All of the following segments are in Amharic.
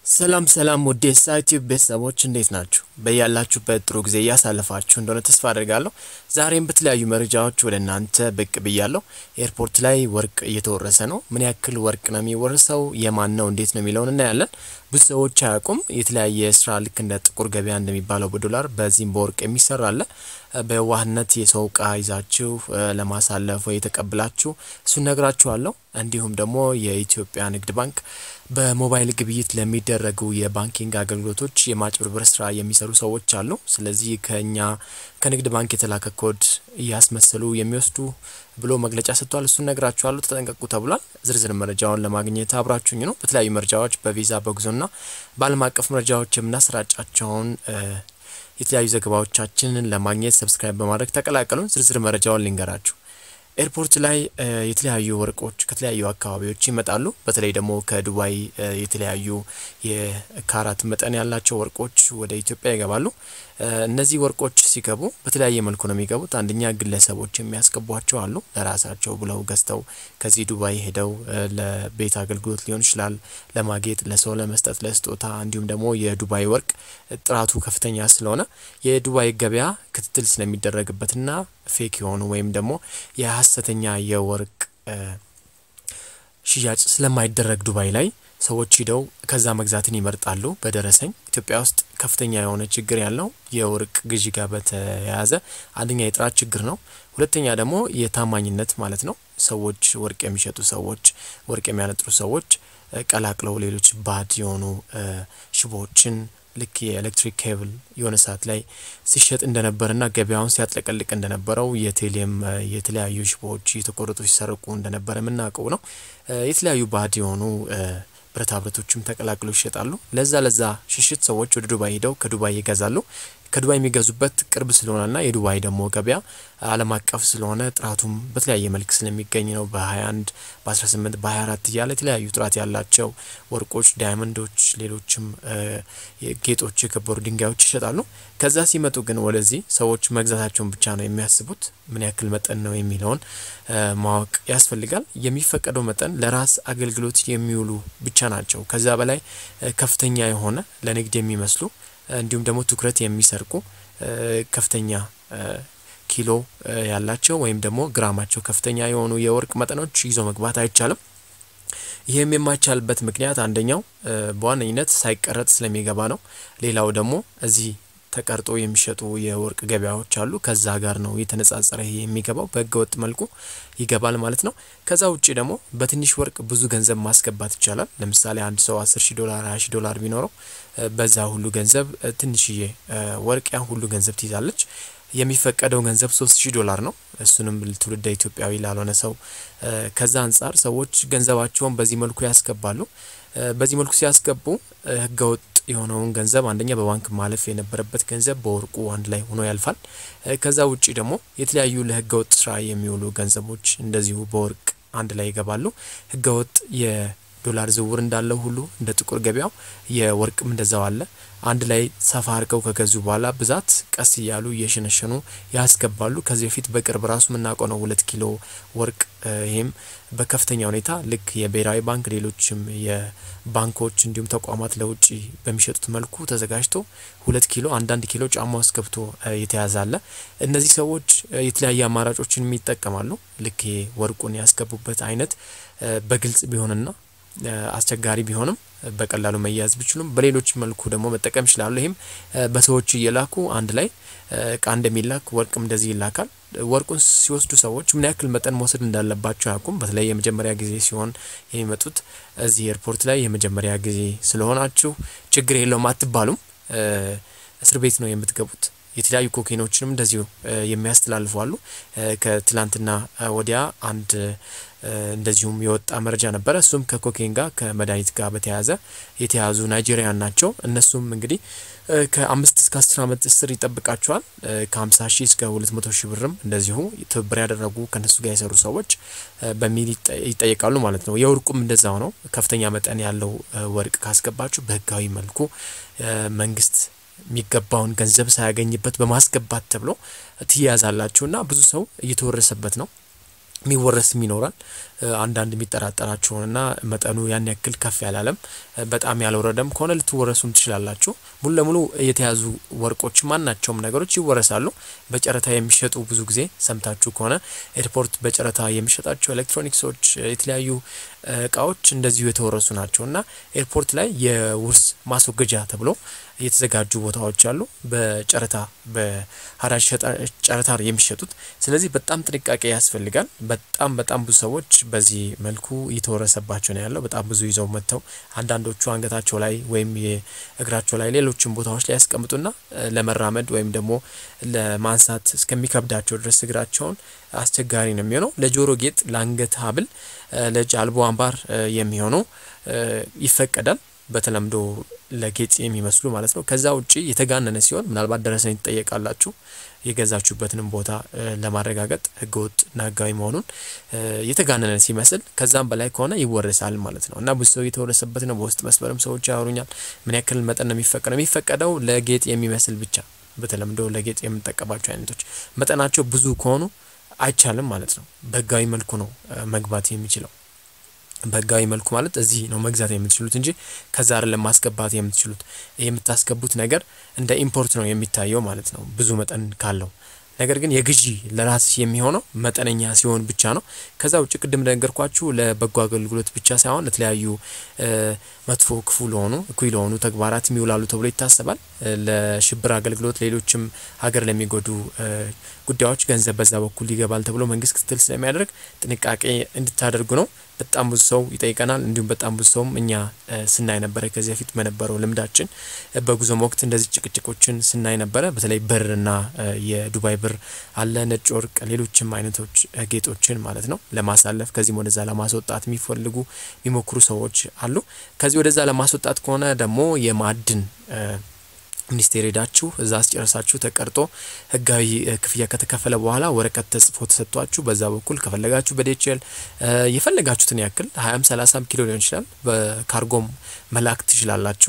ሰላም ሰላም ውድ የሳይቲቭ ቤተሰቦች እንዴት ናችሁ? በያላችሁበት ጥሩ ጊዜ እያሳለፋችሁ እንደሆነ ተስፋ አድርጋለሁ። ዛሬም በተለያዩ መረጃዎች ወደ እናንተ ብቅ ብያለሁ። ኤርፖርት ላይ ወርቅ እየተወረሰ ነው። ምን ያክል ወርቅ ነው የሚወረሰው? የማን ነው? እንዴት ነው የሚለውን እናያለን። ብዙ ሰዎች አያውቁም። የተለያየ ስራ ልክ እንደ ጥቁር ገበያ እንደሚባለው በዶላር በዚህም በወርቅ የሚሰራ አለ። በዋህነት የሰው እቃ ይዛችሁ ለማሳለፍ ወይ ተቀብላችሁ እሱን ነግራችኋለሁ። እንዲሁም ደግሞ የኢትዮጵያ ንግድ ባንክ በሞባይል ግብይት ለሚደረጉ የባንኪንግ አገልግሎቶች የማጭበርበር ስራ የሚሰሩ ሰዎች አሉ። ስለዚህ ከኛ ከንግድ ባንክ የተላከ ኮድ እያስመሰሉ የሚወስዱ ብሎ መግለጫ ሰጥቷል። እሱን ነግራችኋለሁ። ተጠንቀቁ ተብሏል። ዝርዝር መረጃውን ለማግኘት አብራችሁኝ ነው። በተለያዩ መረጃዎች በቪዛ በጉዞና በዓለም አቀፍ መረጃዎች የምናሰራጫቸውን የተለያዩ ዘገባዎቻችንን ለማግኘት ሰብስክራይብ በማድረግ ተቀላቀሉን። ዝርዝር መረጃውን ልንገራችሁ። ኤርፖርት ላይ የተለያዩ ወርቆች ከተለያዩ አካባቢዎች ይመጣሉ። በተለይ ደግሞ ከዱባይ የተለያዩ የካራት መጠን ያላቸው ወርቆች ወደ ኢትዮጵያ ይገባሉ። እነዚህ ወርቆች ሲገቡ በተለያየ መልኩ ነው የሚገቡት። አንደኛ ግለሰቦች የሚያስገቧቸው አሉ። ለራሳቸው ብለው ገዝተው ከዚህ ዱባይ ሄደው ለቤት አገልግሎት ሊሆን ይችላል፣ ለማጌጥ፣ ለሰው ለመስጠት፣ ለስጦታ እንዲሁም ደግሞ የዱባይ ወርቅ ጥራቱ ከፍተኛ ስለሆነ የዱባይ ገበያ ክትትል ስለሚደረግበትና ፌክ የሆኑ ወይም ደግሞ የሀሰተኛ የወርቅ ሽያጭ ስለማይደረግ ዱባይ ላይ ሰዎች ሂደው ከዛ መግዛትን ይመርጣሉ። በደረሰኝ ኢትዮጵያ ውስጥ ከፍተኛ የሆነ ችግር ያለው የወርቅ ግዢ ጋር በተያያዘ አንደኛ የጥራት ችግር ነው። ሁለተኛ ደግሞ የታማኝነት ማለት ነው። ሰዎች ወርቅ የሚሸጡ ሰዎች፣ ወርቅ የሚያነጥሩ ሰዎች ቀላቅለው ሌሎች ባድ የሆኑ ሽቦዎችን ልክ የኤሌክትሪክ ኬብል የሆነ ሰዓት ላይ ሲሸጥ እንደነበረና ገበያውን ሲያጥለቀልቅ እንደነበረው የቴሌም የተለያዩ ሽቦዎች እየተቆረጡ ሲሰርቁ እንደነበረ የምናውቀው ነው። የተለያዩ ባድ የሆኑ ብረታ ብረቶችም ተቀላቅሎ ይሸጣሉ። ለዛ ለዛ ሽሽት ሰዎች ወደ ዱባይ ሄደው ከዱባይ ይገዛሉ። ከዱባይ የሚገዙበት ቅርብ ስለሆነና የዱባይ ደግሞ ገበያ ዓለም አቀፍ ስለሆነ ጥራቱም በተለያየ መልክ ስለሚገኝ ነው። በ21 በ18 በ24 እያለ የተለያዩ ጥራት ያላቸው ወርቆች፣ ዳይመንዶች፣ ሌሎችም ጌጦች፣ የከበሩ ድንጋዮች ይሸጣሉ። ከዛ ሲመጡ ግን ወደዚህ ሰዎች መግዛታቸውን ብቻ ነው የሚያስቡት። ምን ያክል መጠን ነው የሚለውን ማወቅ ያስፈልጋል። የሚፈቀደው መጠን ለራስ አገልግሎት የሚውሉ ብቻ ናቸው። ከዛ በላይ ከፍተኛ የሆነ ለንግድ የሚመስሉ እንዲሁም ደግሞ ትኩረት የሚሰርቁ ከፍተኛ ኪሎ ያላቸው ወይም ደግሞ ግራማቸው ከፍተኛ የሆኑ የወርቅ መጠኖች ይዞ መግባት አይቻልም። ይህም የማይቻልበት ምክንያት አንደኛው በዋነኝነት ሳይቀረጥ ስለሚገባ ነው። ሌላው ደግሞ እዚህ ተቀርጦ የሚሸጡ የወርቅ ገበያዎች አሉ። ከዛ ጋር ነው የተነጻጸረ ይሄ የሚገባው በህገ ወጥ መልኩ ይገባል ማለት ነው። ከዛ ውጭ ደግሞ በትንሽ ወርቅ ብዙ ገንዘብ ማስገባት ይቻላል። ለምሳሌ አንድ ሰው አስር ሺህ ዶላር ሀያ ሺህ ዶላር ቢኖረው በዛ ሁሉ ገንዘብ ትንሽዬ ወርቅ ያን ሁሉ ገንዘብ ትይዛለች። የሚፈቀደው ገንዘብ ሶስት ሺህ ዶላር ነው። እሱንም ትውልደ ኢትዮጵያዊ ላልሆነ ሰው ከዛ አንጻር ሰዎች ገንዘባቸውን በዚህ መልኩ ያስገባሉ። በዚህ መልኩ ሲያስገቡ ህገወጥ የሆነውን ገንዘብ አንደኛ በባንክ ማለፍ የነበረበት ገንዘብ በወርቁ አንድ ላይ ሆኖ ያልፋል። ከዛ ውጭ ደግሞ የተለያዩ ለህገወጥ ስራ የሚውሉ ገንዘቦች እንደዚሁ በወርቅ አንድ ላይ ይገባሉ። ህገወጥ የዶላር ዝውውር እንዳለው ሁሉ እንደ ጥቁር ገበያው የወርቅም እንደዛው አለ። አንድ ላይ ሰፋ አድርገው ከገዙ በኋላ ብዛት ቀስ እያሉ እየሸነሸኑ ያስገባሉ። ከዚህ በፊት በቅርብ ራሱ የምናውቀው ነው ሁለት ኪሎ ወርቅ ይህም በከፍተኛ ሁኔታ ልክ የብሔራዊ ባንክ ሌሎችም የባንኮች እንዲሁም ተቋማት ለውጭ በሚሸጡት መልኩ ተዘጋጅቶ ሁለት ኪሎ አንዳንድ ኪሎ ጫማ ውስጥ ገብቶ የተያዘ አለ። እነዚህ ሰዎች የተለያየ አማራጮችን ይጠቀማሉ። ልክ ወርቁን ያስገቡበት አይነት በግልጽ ቢሆንና አስቸጋሪ ቢሆንም በቀላሉ መያዝ ቢችሉም በሌሎች መልኩ ደግሞ መጠቀም ይችላሉ። ይህም በሰዎች እየላኩ አንድ ላይ እቃ እንደሚላክ ወርቅም እንደዚህ ይላካል። ወርቁን ሲወስዱ ሰዎች ምን ያክል መጠን መውሰድ እንዳለባቸው አያውቁም። በተለይ የመጀመሪያ ጊዜ ሲሆን የሚመጡት እዚህ ኤርፖርት ላይ የመጀመሪያ ጊዜ ስለሆናችሁ ችግር የለውም አትባሉም። እስር ቤት ነው የምትገቡት። የተለያዩ ኮኬኖችንም እንደዚሁ የሚያስተላልፉ አሉ። ከትላንትና ወዲያ አንድ እንደዚሁም የወጣ መረጃ ነበረ። እሱም ከኮኬን ጋር ከመድኃኒት ጋር በተያያዘ የተያዙ ናይጄሪያን ናቸው። እነሱም እንግዲህ ከአምስት እስከ አስር ዓመት እስር ይጠብቃቸዋል። ከሀምሳ ሺህ እስከ ሁለት መቶ ሺህ ብርም እንደዚሁ ትብብር ያደረጉ ከእነሱ ጋር የሰሩ ሰዎች በሚል ይጠየቃሉ ማለት ነው። የወርቁም እንደዛው ነው። ከፍተኛ መጠን ያለው ወርቅ ካስገባችሁ በህጋዊ መልኩ መንግስት የሚገባውን ገንዘብ ሳያገኝበት በማስገባት ተብሎ ትያዛላችሁ እና ብዙ ሰው እየተወረሰበት ነው። የሚወረስም ይኖራል። አንዳንድ የሚጠራጠራቸውንና መጠኑ ያን ያክል ከፍ ያላለም በጣም ያልወረደም ከሆነ ልትወረሱም ትችላላችሁ። ሙሉ ለሙሉ የተያዙ ወርቆች ማናቸውም ነገሮች ይወረሳሉ። በጨረታ የሚሸጡ ብዙ ጊዜ ሰምታችሁ ከሆነ ኤርፖርት በጨረታ የሚሸጣቸው ኤሌክትሮኒክሶች፣ የተለያዩ እቃዎች እንደዚሁ የተወረሱ ናቸው እና ኤርፖርት ላይ የውርስ ማስወገጃ ተብሎ የተዘጋጁ ቦታዎች አሉ። በጨረታ በሀራጅ ጨረታ የሚሸጡት። ስለዚህ በጣም ጥንቃቄ ያስፈልጋል። በጣም በጣም ብዙ ሰዎች በዚህ መልኩ እየተወረሰባቸው ነው ያለው። በጣም ብዙ ይዘው መጥተው አንዳንዶቹ አንገታቸው ላይ ወይም የእግራቸው ላይ ሌሎችም ቦታዎች ላይ ያስቀምጡና ለመራመድ ወይም ደግሞ ለማንሳት እስከሚከብዳቸው ድረስ እግራቸውን አስቸጋሪ ነው የሚሆነው። ለጆሮ ጌጥ፣ ለአንገት ሀብል፣ ለእጅ አልቦ አምባር የሚሆነው ይፈቀዳል። በተለምዶ ለጌጥ የሚመስሉ ማለት ነው። ከዛ ውጪ የተጋነነ ሲሆን ምናልባት ደረሰኝ ትጠየቃላችሁ። የገዛችሁበትንም ቦታ ለማረጋገጥ ህገወጥ እና ህጋዊ መሆኑን የተጋነነ ሲመስል ከዛም በላይ ከሆነ ይወረሳል ማለት ነው እና ብዙ ሰው የተወረሰበት ነው። በውስጥ መስመርም ሰዎች ያወሩኛል። ምን ያክል መጠን ነው የሚፈቀደው? የሚፈቀደው ለጌጥ የሚመስል ብቻ በተለምዶ ለጌጥ የምንጠቀማቸው አይነቶች መጠናቸው ብዙ ከሆኑ አይቻልም ማለት ነው። በህጋዊ መልኩ ነው መግባት የሚችለው። በህጋዊ መልኩ ማለት እዚህ ነው መግዛት የምትችሉት እንጂ ከዛ አይደለም ማስገባት የምትችሉት። የምታስገቡት ነገር እንደ ኢምፖርት ነው የሚታየው ማለት ነው ብዙ መጠን ካለው። ነገር ግን የግዢ ለራስ የሚሆነው መጠነኛ ሲሆን ብቻ ነው። ከዛ ውጭ ቅድም እንደነገርኳችሁ ለበጎ አገልግሎት ብቻ ሳይሆን ለተለያዩ መጥፎ፣ ክፉ ለሆኑ እኩይ ለሆኑ ተግባራት የሚውላሉ ተብሎ ይታሰባል። ለሽብር አገልግሎት፣ ሌሎችም ሀገር ለሚጎዱ ጉዳዮች ገንዘብ በዛ በኩል ይገባል ተብሎ መንግስት ክትትል ስለሚያደርግ ጥንቃቄ እንድታደርጉ ነው። በጣም ብዙ ሰው ይጠይቀናል። እንዲሁም በጣም ብዙ ሰውም እኛ ስናይ ነበረ ከዚህ በፊት በነበረው ልምዳችን በጉዞም ወቅት እንደዚህ ጭቅጭቆችን ስናይ ነበረ። በተለይ ብርና የዱባይ ብር አለ፣ ነጭ ወርቅ፣ ሌሎችም አይነቶች ጌጦችን ማለት ነው ለማሳለፍ ከዚህም ወደዛ ለማስወጣት የሚፈልጉ የሚሞክሩ ሰዎች አሉ። ከዚህ ወደዛ ለማስወጣት ከሆነ ደግሞ የማዕድን ሚኒስቴር ሄዳችሁ እዛ አስጨረሳችሁ ተቀርጦ ህጋዊ ክፍያ ከተከፈለ በኋላ ወረቀት ተጽፎ ተሰጥቷችሁ በዛ በኩል ከፈለጋችሁ በዴችል የፈለጋችሁትን ያክል ሀያም ሰላሳም ኪሎ ሊሆን ይችላል በካርጎም መላክ ትችላላችሁ።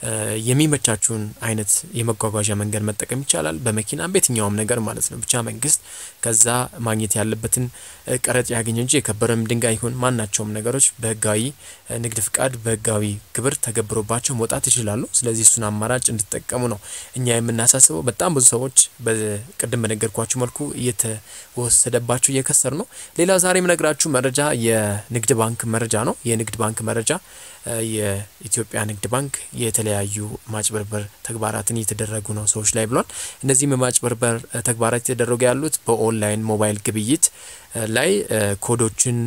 የሚመቻችሁን አይነት የመጓጓዣ መንገድ መጠቀም ይቻላል። በመኪናም በየትኛውም ነገር ማለት ነው። ብቻ መንግስት ከዛ ማግኘት ያለበትን ቀረጥ ያገኘ እንጂ የከበረም ድንጋይ ይሁን ማናቸውም ነገሮች በህጋዊ ንግድ ፍቃድ በህጋዊ ግብር ተገብሮባቸው መውጣት ይችላሉ። ስለዚህ እሱን አማራጭ እንድትጠቀሙ ነው እኛ የምናሳስበው። በጣም ብዙ ሰዎች በቅድም በነገርኳችሁ መልኩ እየተወሰደባቸው እየከሰሩ ነው። ሌላው ዛሬ የምነግራችሁ መረጃ የንግድ ባንክ መረጃ ነው። የንግድ ባንክ መረጃ የኢትዮጵያ ንግድ ባንክ የተለያዩ ማጭበርበር ተግባራትን እየተደረጉ ነው ሰዎች ላይ ብሏል። እነዚህም የማጭበርበር ተግባራት የተደረጉ ያሉት በኦንላይን ሞባይል ግብይት ላይ ኮዶችን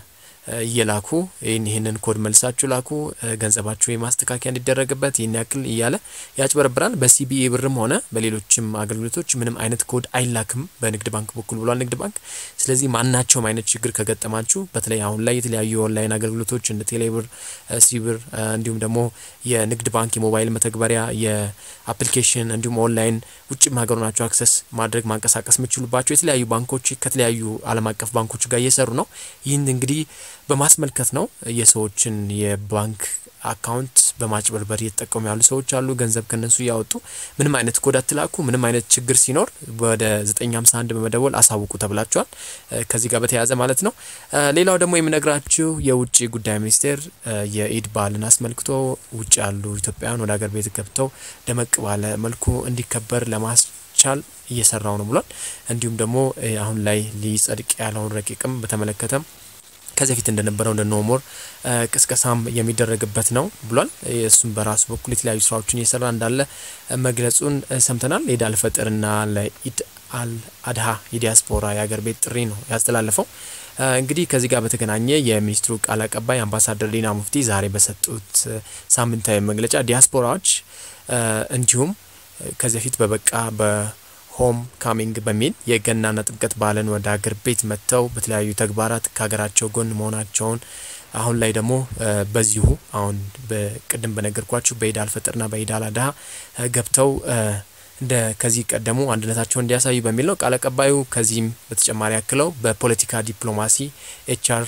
እየላኩ ይህን ይህንን ኮድ መልሳችሁ ላኩ ገንዘባችሁ የማስተካከያ እንዲደረግበት ይህን ያክል እያለ ያጭበረብራል። በሲቢኢ ብርም ሆነ በሌሎችም አገልግሎቶች ምንም አይነት ኮድ አይላክም በንግድ ባንክ በኩል ብሏል ንግድ ባንክ። ስለዚህ ማናቸውም አይነት ችግር ከገጠማችሁ በተለይ አሁን ላይ የተለያዩ የኦንላይን አገልግሎቶች እንደ ቴሌብር፣ ሲብር እንዲሁም ደግሞ የንግድ ባንክ የሞባይል መተግበሪያ የአፕሊኬሽን እንዲሁም ኦንላይን ውጭም ሀገር ናቸው አክሰስ ማድረግ ማንቀሳቀስ የምችሉባቸው የተለያዩ ባንኮች ከተለያዩ ዓለም አቀፍ ባንኮች ጋር እየሰሩ ነው። ይህን እንግዲህ በማስመልከት ነው የሰዎችን የባንክ አካውንት በማጭበርበር እየተጠቀሙ ያሉ ሰዎች አሉ። ገንዘብ ከነሱ እያወጡ ምንም አይነት ኮድ አትላኩ፣ ምንም አይነት ችግር ሲኖር ወደ 951 በመደወል አሳውቁ ተብላችኋል። ከዚህ ጋር በተያያዘ ማለት ነው። ሌላው ደግሞ የምነግራችሁ የውጭ ጉዳይ ሚኒስቴር የኢድ በዓልን አስመልክቶ ውጭ ያሉ ኢትዮጵያውያን ወደ ሀገር ቤት ገብተው ደመቅ ባለ መልኩ እንዲከበር ለማስቻል እየሰራው ነው ብሏል። እንዲሁም ደግሞ አሁን ላይ ሊጸድቅ ያለውን ረቂቅም በተመለከተም ከዚህ በፊት እንደነበረው እንደ ኖሞር ቅስቀሳም የሚደረግበት ነው ብሏል። እሱም በራሱ በኩል የተለያዩ ስራዎችን እየሰራ እንዳለ መግለጹን ሰምተናል። ኢድ አልፈጥርና ለኢድ አል አድሃ የዲያስፖራ የሀገር ቤት ጥሪ ነው ያስተላለፈው። እንግዲህ ከዚህ ጋር በተገናኘ የሚኒስትሩ ቃል አቀባይ አምባሳደር ዲና ሙፍቲ ዛሬ በሰጡት ሳምንታዊ መግለጫ ዲያስፖራዎች እንዲሁም ከዚህ በፊት በበቃ በ ሆም ካሚንግ በሚል የገናና ጥምቀት በዓልን ወደ ሀገር ቤት መጥተው በተለያዩ ተግባራት ከሀገራቸው ጎን መሆናቸውን አሁን ላይ ደግሞ በዚሁ አሁን በቅድም በነገርኳችሁ በኢድ አልፈጥርና በኢድ አል አድሃ ገብተው እንደ ከዚህ ቀደሙ አንድነታቸውን እንዲያሳዩ በሚል ነው። ቃል አቀባዩ ከዚህም በተጨማሪ ያክለው በፖለቲካ ዲፕሎማሲ ኤችአር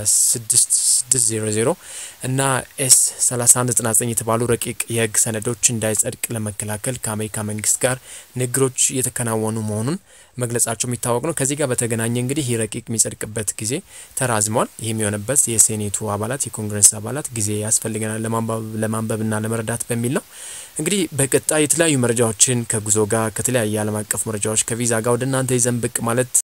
6600 እና ኤስ 3199 የተባሉ ረቂቅ የህግ ሰነዶች እንዳይጸድቅ ለመከላከል ከአሜሪካ መንግስት ጋር ንግግሮች እየተከናወኑ መሆኑን መግለጻቸው የሚታወቅ ነው። ከዚህ ጋር በተገናኘ እንግዲህ ይህ ረቂቅ የሚጸድቅበት ጊዜ ተራዝሟል። ይህም የሆነበት የሴኔቱ አባላት የኮንግረስ አባላት ጊዜ ያስፈልገናል ለማንበብና ለመረዳት በሚል ነው። እንግዲህ በቀጣይ የተለያዩ መረጃዎችን ከጉዞ ጋር ከተለያየ ዓለም አቀፍ መረጃዎች ከቪዛ ጋር ወደ እናንተ ይዘን ብቅ ማለት